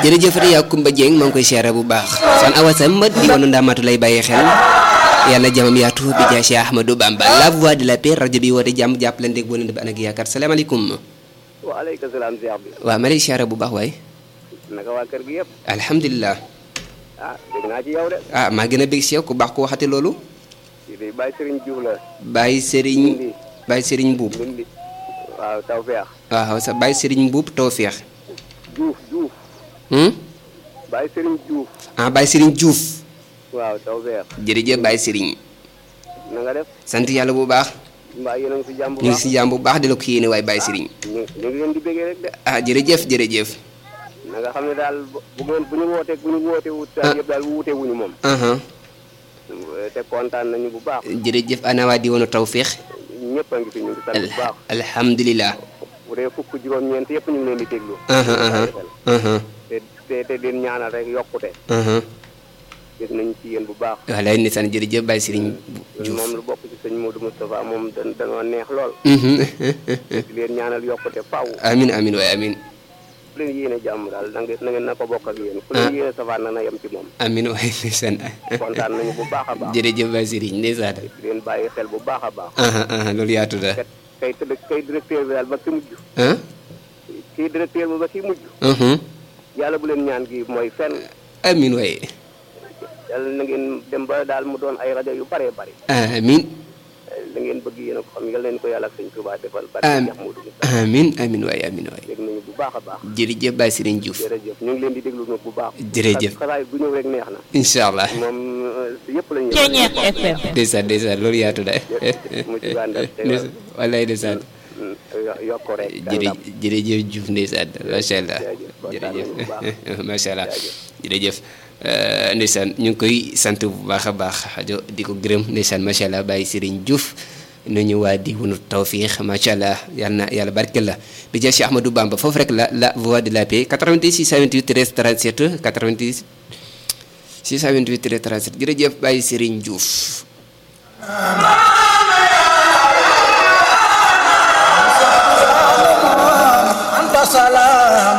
jërëjëf Riya Kumba Dieng maa ngi koy siyaare bu baax son awa Samb di wanu ndaamaatu lay bàyyi xel yàlla jamam yaatu bi jaay Cheikh Ahmadou Bamba la voix de la paix rajo bi woote jàmm jàppalante ak bonante bi ànd ak yaakaar salaamaaleykum waaleykum salaam Cheikh bi waaw ma lay siyaare bu baax waay naka waa kër gi yëpp alhamdulilah ah dégg naa ci yow de ah maa gën a bég si yow ku baax ku waxati loolu kii de Baye Serigne Diouf la Baye Serigne Ndindi Baye Serigne Mbuub Ndindi waaw tawfeex waaw sa Baye Serigne Mbuub tawfeex Diouf Diouf hmm? Baye Serigne Diouf ah Baye Serigne Diouf waaw tawfeex jërëjëf Baye Serigne na nga def sant yàlla bu baax mbaa yéen a ngi si jàmm bu ñu ngi baax si jàmm bu baax di la ko yéene waaye Baye Serigne ñu ñu ngi leen di bëggee rek de ah jërëjëf jërëjëf na nga xam ne daal bu bu ngeen bu ñu wootee bu ñu wootee wut daal yëpp daal wuute wuñu moom aha te kontaan nañu bu baax jërëjëf ana waa diwaanu tawféex ñëpp a ngi fi ñu ngi sant bu baax alhamdulilah bu dee fukk juróom-ñeent yëpp ñu ngi leen di déglu aha aha aha te te te den ñaanal rek yokkute aha gis nañ ci yéen bu baax walaay ndeysaan jërëjëf Baye Serigne Diouf moom lu bokk ci sëñ Modou Moustapha moom dan danoo neex lool Mhm. di leen ñaanal yokkute faw amin amin waaye amin fu leen yéene jàmm daal na ngeen na ngeen na ko bokk ak yéen fu leen yéene safaan na na yem ci moom amin waaye ndeysaan kontaan nañu bu baax a baax jërëjëf Baye Serigne ndeysaan di leen bàyyi xel bu baax a baax aha aha loolu yaatu da kat kay tëdd kay directeur bi daal ba ki mujj ah kii directeur bi ba ki mujj mhm. yàlla bu leen ñaan gi mooy fenn amin waaye yàlla na ngeen dem ba daal mu doon ay rajo yu bëree bëri amin la ngeen bëgg yéen a ko xam yàlla leen ko yàlla ak sëñ Touba defal bari Amiin. Cheikh Modou Moustapha amin amin waaye amin waaye dégg nañu bu baax a baax jërëjëf Baye Serigne Diouf jërëjëf ñu ngi leen di déglu nag bu baax Jërëjëf. xalaay bu ñëw rek neex na incha allah moom yëpp lañu Ceeñeex FM ndeysaan ndeysaan loolu yaatu da mu ci àndal te Ndeysaan, wallaay ndeysaan yokk rek jërë jërëjëf Diouf ndeysaan macha allah Jaajëf, kontaan nañu bu baax. jërëjëf macha allah Jaajëf. jërëjëf Euh, ndeysaan ñu ngi koy sant bu baax a baax rajo di ko gërëm ndeysaan macha allah Baye Serigne Diouf nuñu waa di wunu tawfiix macha allah yal na yàlla barkeel la di jël Cheikh Ahmadou Bamba foofu rek la la voix de la paix 88 628 13 37 88 628 13 37 jërëjëf Baye Serigne Diouf. anta sala